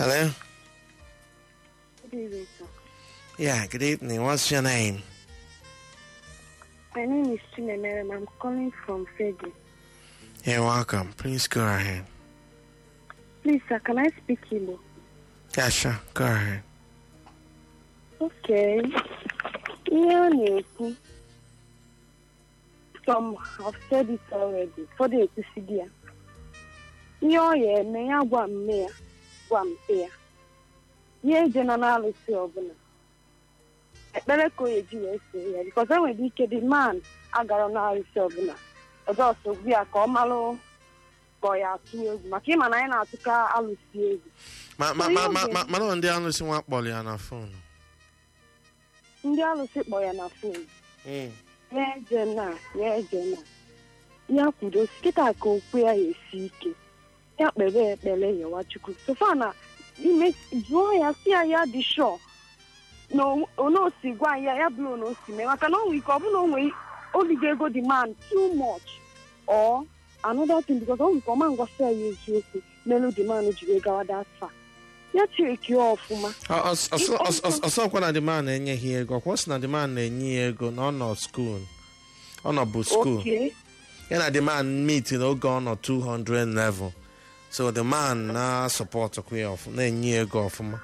Hello? Good evening, sir. Yeah, good evening. What's your name? My name is Chinemerem. I'm calling from Fegi. You're welcome. Please go ahead. Please, sir, can I speak Igbo? Yeah, sure. Go ahead. Okay. Ihe ọ na-ekwu, some have said it already. Ụfọdụ ekwusigo ya. Ihe ọ ya eme ya gwa mme ya, gwa mpe ya. Ihe eje nọ n'alụsị ọbụla. Ekpere ka o eji wee see ya. Because e nwere ike the man agara n'alụsị ọbụla. Ọzọ sogbu ya ka ọ malụ ka ọ ya atụ egwu. Maka ịma na anyị na-atụka alụsị egwu. Ma ma ma ma ma mana ndị alụsị nwa kpọrọ ya na fon. Ndị alụsị kpọ ya na fon. Mm. ya eje na ya eje na ya kwudo kịta ka okwu ya esi ike ya kpere ekpere yawa chukwu sofa na ime jụọ ya si ya ya dị shọ na onosi gwa ya ya bụrụ na o si mee maka na o nwere ike ọ bụrụ na o nwere obigo ego dị man too much or another thing because o nwere ike ọma ngwasị ya ya eziokwu melu dị man jiri gawa that far ya cheki ya ọfụma Ọ- ọs- ọsọ- ọs- ọs- ọsọkwa na demand enyeghị ya ego ọkwa ọ sị na demand na-enye ya ego na ọ nọ skuul ọ nọ bụ skuul okay ya na demand meet n'oge ọ nọ 200 level so the man na sọpọtụkwa ya ọfụma na-enye ya ego ọfụma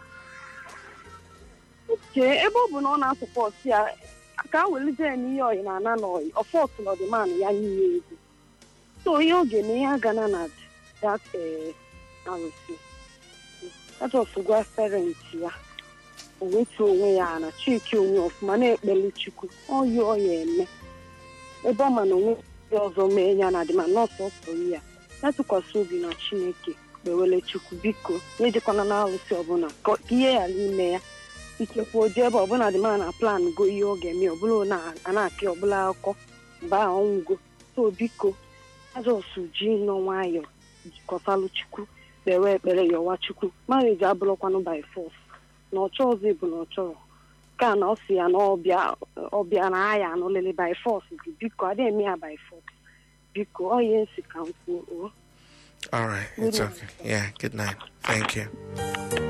chee ebe ọ bụ na ọ na-asọpọtụ ya ka a welite ya n'ihe ọyị na ana n'ọyị ọfọt na ọdịmanụ ya nye ya ego so ihe ọ ga-eme ihe agana na dat eh, arụsị ajọs gwa parent ya o wetu onwe ya na chiki onwe ọfụma na-ekpeli chukwu ọyị ọya eme ebe ọ ma na onwe ndị ọzọ mee ya na adịma nọọsụ ọsọ ya ya tụkwasị obi na chineke kpewele chukwu biko ya ejekwana na arụsị ọbụla ka ihe ghara ime ya ikekwe oje ebe ọbụla dị ma na plan go ihe ọ ga-eme ọbụla na a na-apịa ọbụla akụkọ mgbe ahụ ọnwụgo so biko azọs ji nọ nwayọ jikọtalụ chukwu kpewe ekpere yọwa chukwu marriage abụrụkwanụ by force na ọchọ ọzọ bụ na ọ chọrọ ka na ọ si ya na ọbịa ọbịa na aya anụlele by force dị biko adịghị eme ya by force biko ọ ihe nsi ka m kwuo o all right it's okay yeah good night thank you